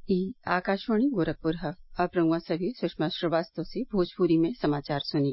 ई आकाशवाणी गोरखपुर ह अब रउआ सभे सुषमा श्रीवास्तव से भोजपुरी में समाचार सुनी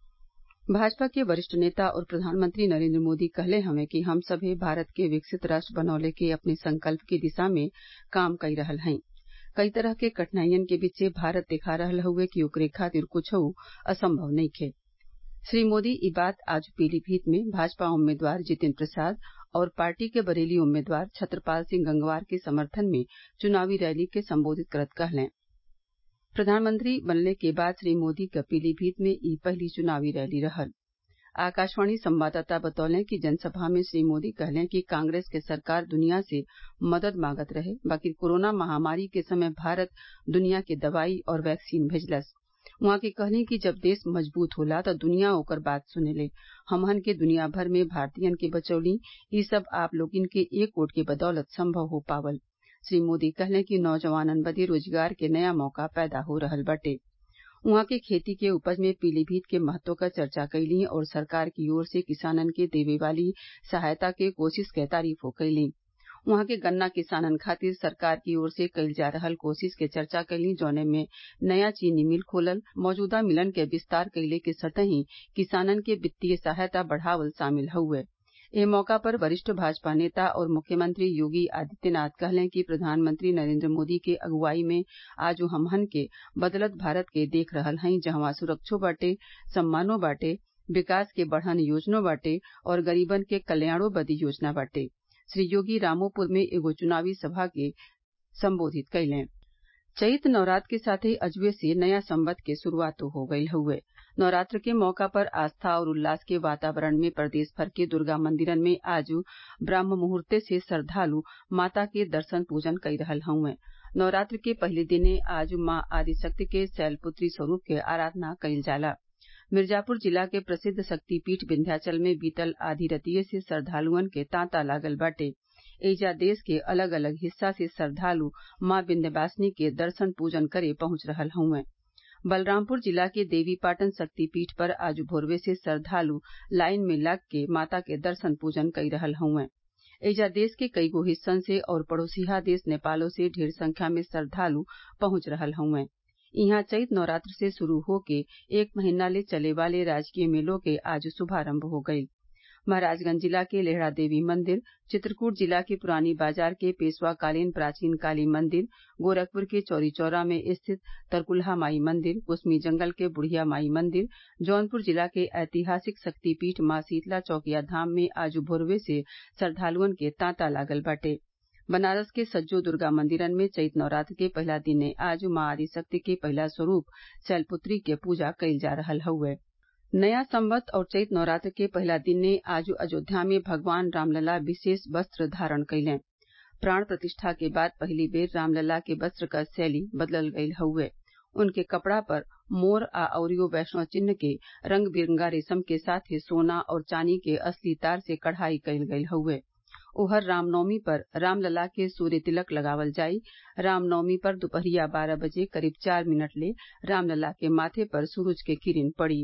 भाजपा के वरिष्ठ नेता और प्रधानमंत्री नरेन्द्र मोदी कहले हवे कि हम सभे भारत के विकसित राष्ट्र बनौले के अपने संकल्प की दिशा में काम कई रहल हई कई तरह के कठिनाइयन के बीचे भारत दिखा रहल हउवे कि ओकरे खातिर कुछऊ असंभव नइखे श्री मोदी ई बात आज पीलीभीत में भाजपा उम्मीदवार जितिन प्रसाद और पार्टी के बरेली उम्मीदवार छत्रपाल सिंह गंगवार के समर्थन में चुनावी रैली के संबोधित करत कहलें प्रधानमंत्री बनले के बाद श्री मोदी क पीलीभीत में ई पहली चुनावी रैली रहल आकाशवाणी संवाददाता बतौले कि जनसभा में श्री मोदी कहलें कि कांग्रेस के सरकार दुनिया से मदद मांगत रहे बाकिर कोरोना महामारी के समय भारत दुनिया के दवाई और वैक्सीन भेजलस उहाँ के कहनी कि जब देश मजबूत होला त दुनिया ओकर बात सुनेले हमहन के दुनिया भर में भारतीयन के बचौली ई सब आप लोगिन के एक वोट के बदौलत संभव हो पावल श्री मोदी कहलें कि नौजवानन बदे रोजगार के नया मौका पैदा हो रहल बाटे उहाँ के खेती के उपज में पीलीभीत के महत्व क चर्चा कइली और सरकार की ओर से किसानन के देवे वाली सहायता के कोशिश क तारीफो कइली उहाँ के गन्ना किसानन खातिर सरकार की ओर से कईल जा रहल कोशिश के चर्चा कइली जौने में नया चीनी मिल खोलल मौजूदा मिलन के विस्तार कइले के संतही किसानन के वित्तीय सहायता बढ़ावल शामिल हउवे एह मौका पर वरिष्ठ भाजपा नेता और मुख्यमंत्री योगी आदित्यनाथ कहलें कि प्रधानमंत्री नरेन्द्र मोदी के अगुवाई में आज हमहन के बदलत भारत के देख रहल हई जहवा सुरक्षो बाटे सम्मानो बाटे विकास के बढ़न योजनो बाटे और गरीबन के कल्याणो बदे योजना बाटे श्री योगी रामोपुर में एगो चुनावी सभा के संबोधित कइलें चैत नवरात्र के साथे अजुए से नया संवत के शुरूआतो हो गईल हउवे नवरात्र के मौका पर आस्था और उल्लास के वातावरण में प्रदेश भर के दुर्गा मंदिरन में आज ब्रह्म मुहूर्ते से श्रद्वालु माता के दर्शन पूजन कई रहल हउवे नवरात्र के पहिले दिने आज माँ आदिशक्ति के शैलपुत्री स्वरूप के आराधना कईल जाला मिर्जापुर जिला के प्रसिद्ध शक्तिपीठ विन्ध्याचल में बीतल आधी रतिये से श्रद्वालुअन के तांता लागल बाटे एइजा देश के अलग अलग हिस्सा से श्रद्वालु माँ विन्ध्यवासिनी के दर्शन पूजन करे पहुंच रहल हउवे बलरामपुर जिला के देवीपाटन शक्तिपीठ पर आज भोरवे से श्रद्वालु लाइन में लग के माता के दर्शन पूजन कई रहल हउवे एइजा देश के कईगो हिस्सन से और पड़ोसिया देश नेपालो से ढेर संख्या में श्रद्वालु पहुंच रहल हउवे इहां चैत नवरात्र से शुरू होके एक महीना ले चले वाले राजकीय मेलों के आज शुभारम्भ हो गईल महराजगंज जिला के लेहड़ा देवी मंदिर चित्रकूट जिला के पुरानी बाजार के पेशवाकालीन प्राचीन काली मंदिर गोरखपुर के चौरी चौरा में स्थित तरकुलहा माई मंदिर कुसमी जंगल के बुढ़िया माई मंदिर जौनपुर जिला के ऐतिहासिक शक्तिपीठ माँ शीतला चौकिया धाम में आज भोरवे से श्रद्वालुअन के तांता लागल बाटे बनारस के सज्जो दुर्गा मंदिरन में चैत नवरात्र के पहिला दिने आज माँ आदिशक्ति के पहिला स्वरूप शैलपुत्री के पूजा कईल जा रहल हउवे नया संवत और चैत नवरात्र के पहिला दिने आज अयोध्या में भगवान रामलला विशेष वस्त्र धारण कइलें प्राण प्रतिष्ठा के बाद पहिली बेर रामलला के वस्त्र क शैली बदलल गईल हउवे उनके कपड़ा पर मोर आ अउरियो वैष्णव चिन्ह के रंग बिरंगा रेशम के साथे सोना और चानी के असली तार से कढ़ाई कईल गईल हउवे ओहर रामनवमी पर रामलला के सूर्य तिलक लगावल जाई रामनवमी पर दुपहरिया बारह बजे करीब चार मिनट ले रामलला के माथे पर सूरज के किरण पड़ी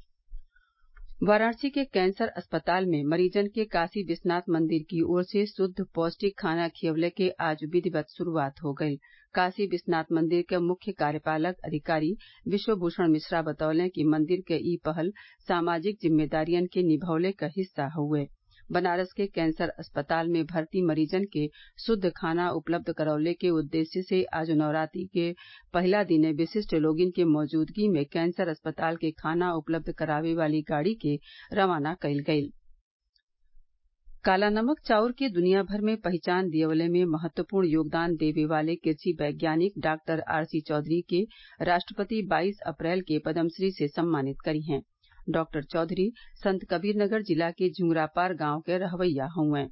वाराणसी के कैंसर अस्पताल में मरीजन के काशी विश्वनाथ मंदिर की ओर से शुद्ध पौष्टिक खाना खियवले के आज विधिवत शुरूआत हो गईल काशी विश्वनाथ मंदिर के मुख्य कार्यपालक अधिकारी विश्वभूषण मिश्रा बतौले कि मंदिर के ई पहल सामाजिक जिम्मेदारियन के निभौले क हिस्सा हउवे बनारस के कैंसर अस्पताल में भर्ती मरीजन के शुद्ध खाना उपलब्ध करवले के उद्देश्य से आज नवरात्रि के पहिला दिने विशिष्ट लोगिन के मौजूदगी में कैंसर अस्पताल के खाना उपलब्ध करावे वाली गाड़ी के रवाना कईल गईल काला नमक चाउर के दुनिया भर में पहचान दियवले में महत्वपूर्ण योगदान देवे वाले कृषि वैज्ञानिक डॉक्टर आरसी चौधरी के राष्ट्रपति 22 अप्रैल के पद्मश्री से सम्मानित करी हैं डॉक्टर चौधरी संत कबीरनगर जिला के झुंगरापार गांव के रहवैया हउवे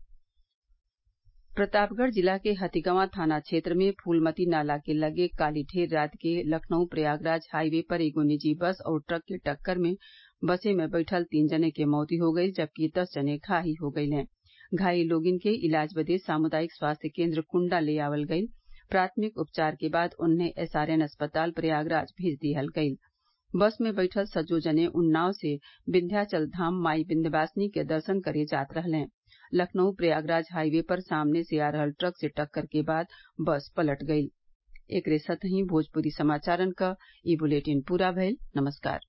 प्रतापगढ़ जिला के हथिगवां थाना क्षेत्र में फूलमती नाला के लगे काली ढेर रात के लखनऊ प्रयागराज हाईवे पर एगो निजी बस और ट्रक के टक्कर में बसे में बैठल तीन जने के मौती हो गई जबकि दस जने घायल हो गईले घायल लोगिन के इलाज बदे सामुदायिक स्वास्थ्य केन्द्र कुंडा ले आवल गईल प्राथमिक उपचार के बाद उन्हें एसआरएन अस्पताल प्रयागराज भेज दिहल गईल बस में बैठल सज्जो जने उन्नाव से विन्ध्याचल धाम माई विन्ध्यवासिनी के दर्शन करे जात रहलें लखनऊ प्रयागराज हाईवे पर सामने से आ रहल ट्रक से टक्कर के बाद बस पलट गईल एकरे साथही भोजपुरी समाचारन क ई बुलेटिन पूरा भइल नमस्कार